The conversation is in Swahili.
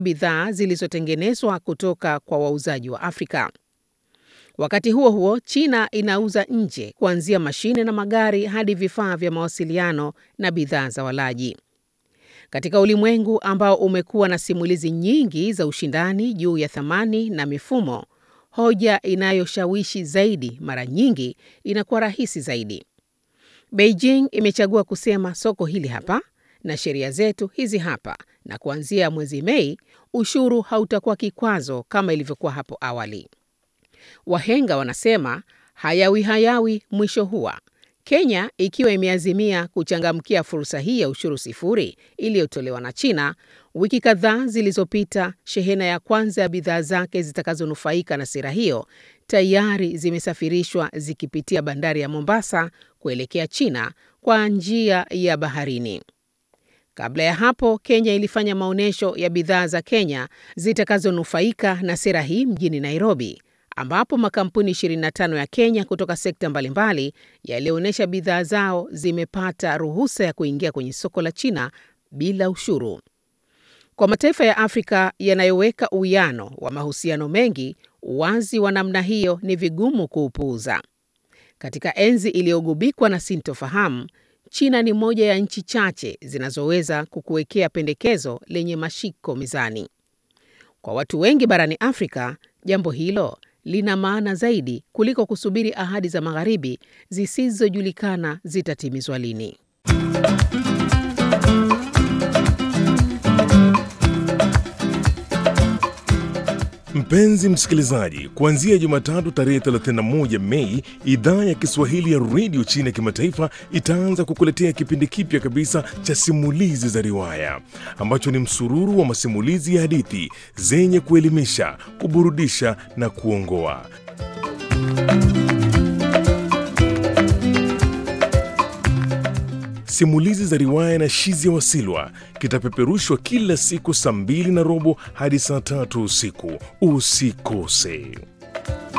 bidhaa zilizotengenezwa kutoka kwa wauzaji wa Afrika. Wakati huo huo, China inauza nje kuanzia mashine na magari hadi vifaa vya mawasiliano na bidhaa za walaji. Katika ulimwengu ambao umekuwa na simulizi nyingi za ushindani juu ya thamani na mifumo, hoja inayoshawishi zaidi mara nyingi inakuwa rahisi zaidi. Beijing imechagua kusema soko hili hapa na sheria zetu hizi hapa, na kuanzia mwezi Mei ushuru hautakuwa kikwazo kama ilivyokuwa hapo awali. Wahenga wanasema hayawi hayawi mwisho huwa. Kenya ikiwa imeazimia kuchangamkia fursa hii ya ushuru sifuri iliyotolewa na China, wiki kadhaa zilizopita, shehena ya kwanza ya bidhaa zake zitakazonufaika na sera hiyo tayari zimesafirishwa zikipitia bandari ya Mombasa kuelekea China kwa njia ya baharini. Kabla ya hapo, Kenya ilifanya maonyesho ya bidhaa za Kenya zitakazonufaika na sera hii mjini Nairobi, ambapo makampuni 25 ya Kenya kutoka sekta mbalimbali yalionyesha bidhaa zao zimepata ruhusa ya kuingia kwenye soko la China bila ushuru. Kwa mataifa ya Afrika yanayoweka uwiano wa mahusiano mengi, uwazi wa namna hiyo ni vigumu kuupuuza. Katika enzi iliyogubikwa na sintofahamu, China ni moja ya nchi chache zinazoweza kukuwekea pendekezo lenye mashiko mezani. Kwa watu wengi barani Afrika, jambo hilo lina maana zaidi kuliko kusubiri ahadi za magharibi zisizojulikana zitatimizwa lini. Mpenzi msikilizaji, kuanzia Jumatatu tarehe 31 Mei, idhaa ya Kiswahili ya redio China ya kimataifa itaanza kukuletea kipindi kipya kabisa cha simulizi za riwaya ambacho ni msururu wa masimulizi ya hadithi zenye kuelimisha, kuburudisha na kuongoa. Simulizi za riwaya na Shizi ya Wasilwa kitapeperushwa kila siku saa mbili na robo hadi saa tatu usiku. Usikose.